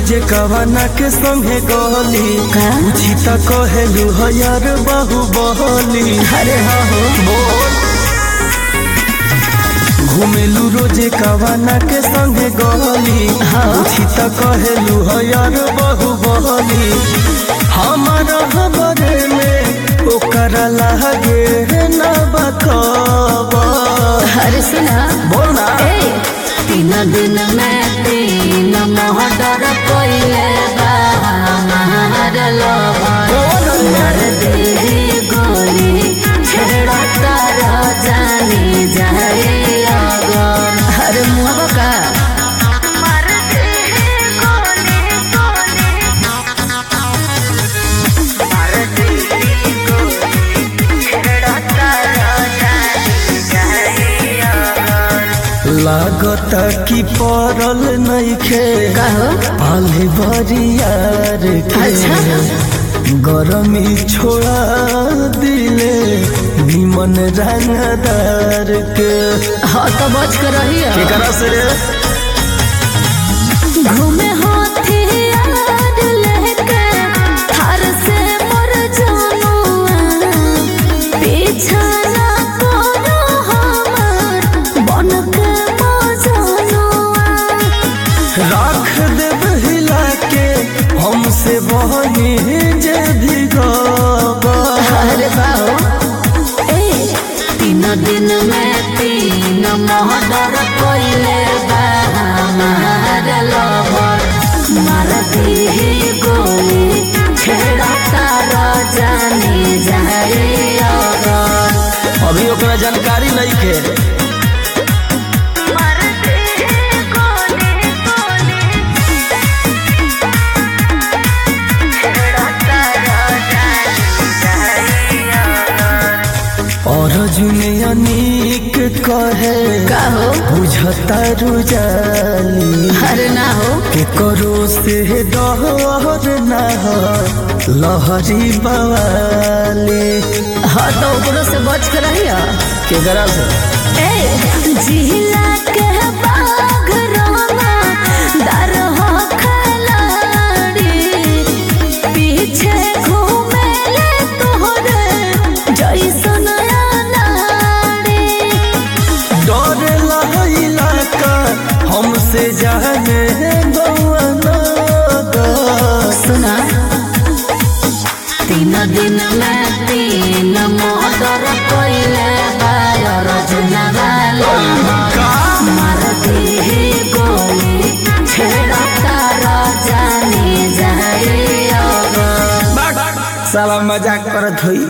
रोजे कवाना के संगे गली का? पूछी त कहेलू हयार बाहु बहली अरे हाँ हो बोल घुमेलू रोजे कवाना के संगे गली हाँ। पूछी त कहेलू हयार बाहु बहली हमारा हमारे में ओकरा लागे ना बखबर अरे सुना बोल ना ए तीन दिन में तीन मोहडर कोइले बाहर लवर मार दे गोली छेड़ा तार जानी जाए अगर अरे मुहबा का मार दे गोली गोली मार दे गोली छेड़ा तार जानी जाए अगर लागता कि पड़ल नइखे कहो पाले बरियार के अच्छा। गरमी छोड़ा दिले निमन रंगदार के हाँ तो बच कर रही है केकरा से रे घूमे हाथी यार लेके हर से मर जानुआ पीछा ना करो हमार बन के मजानुआ राख देब हिला के हमसे बहनी जे भी गवा अरे बाओ ए तीन दिन में तीन मोहडर कोइले बा हमार लवर मार दी गोली छेड़ा तार जाने जाए अगर अभी ओकरा जानकारी नइखे मार दी गोली गोली छेड़ा तार जाने जाए अगर और जुने अनीक कहे कहो बुझता रुजाली अरे ना हो के करो से डहर ना हो लहरी बवाली हाँ तो ओकरो से बच कर रही के गरा से ए जिला के बाघ रामा दर हो खलाड़ी पीछे घूमे ले तोहरे जैसन अनाड़ी डर लहला का हमसे जाने गवाना सुना तीन दिन में तीन मोटर कोइले बायर जुनवाला मार दी गोली छेड़ा तार जाने जाए अगर साला मजाक करत होई